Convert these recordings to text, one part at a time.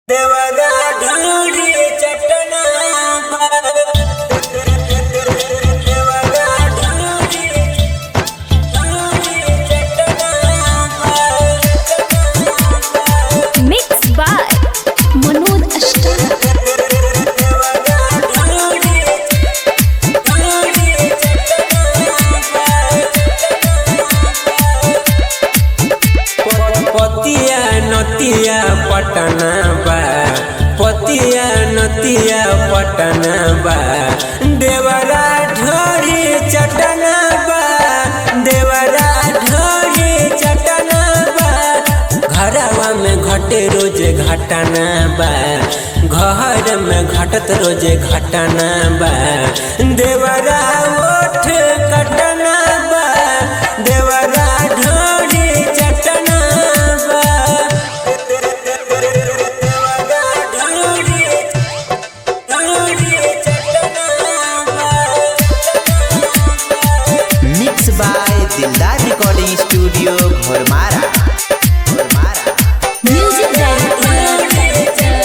देवरा ढूंढी चटना देवरा ढूंढी ढूंढी चटना मिक्स बाय मनोज अष्टार देवरा ढूंढी ढूंढी चटना पतिया नतिया पटना बा पतिया नतिया पटना बा देवरा ढोरी चटना बा देवरा ढोरी चटना बा घरवा में घटे रोजे घटना बा घर में घटत रोजे घटना बा देवरा ओठ कटना बा देवरा ढोरी चटना बा देवरा ढोरी ढोरी चटना बा mix by Dildar recording studio Ghormara Ghormara music director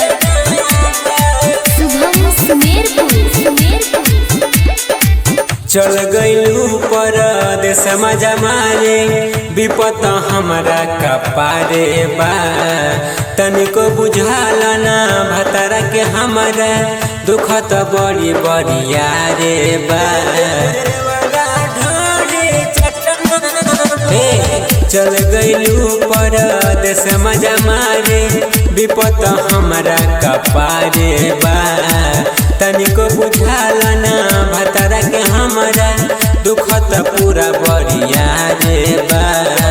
Shubham Sumerpur Sumerpur चल गईलू पर देश मजा मारे विपत हमारा कपारे बा तनिको बुझाला ना भतरा के हमारा दुख तो बड़ी बड़िया रे बा हे, चल गईलू पर देश मजा मारे विपत हमारा कपारे बा तनिको बुझाला ना भतरा के हमारा दुख त पूरा बड़िया रे बा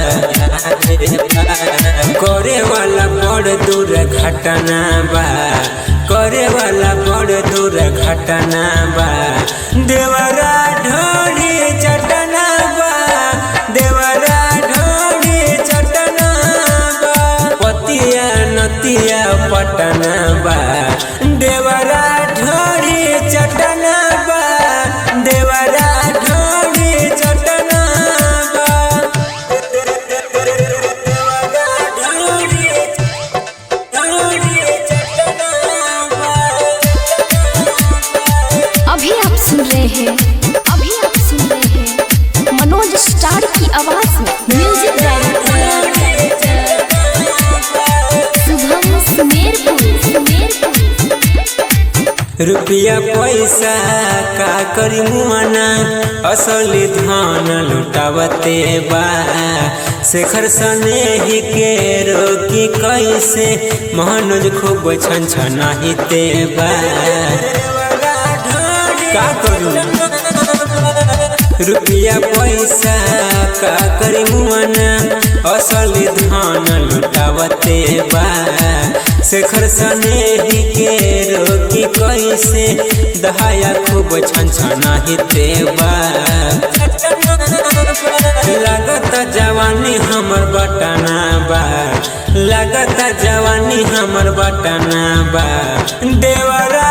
करे वाला बड़ दूर घटना बा करे वाला बड़ दूर घटना बा देवरा ढोरी चटना बा देवरा ढोरी चटना बा पतिया नतिया पटना बा देवरा ढोरी चटना बा देवरा ढोरी चटना बा देवरा ढोरी ढोरी चटना बा अभी आप सुन रहे हैं अभी आप सुन रहे हैं मनोज स्टार की आवाज में म्यूजिक डायरेक्टर शुभम सुमेरपुर सुमेरपुर रुपया पैसा का करी मुआना असली धन लुटावते बा शेखर सनेही के रोकी कैसे मनोज खूब छन छनाहिते बा का करू रुपया पैसा का करी मुआना असली धन लुटावते बा शेखर सनेही के रोकी कैसे दहाया खूब छन छनाहिते बा लागत जवानी हमर बटना बा लागत जवानी हमर बटना बा देवरा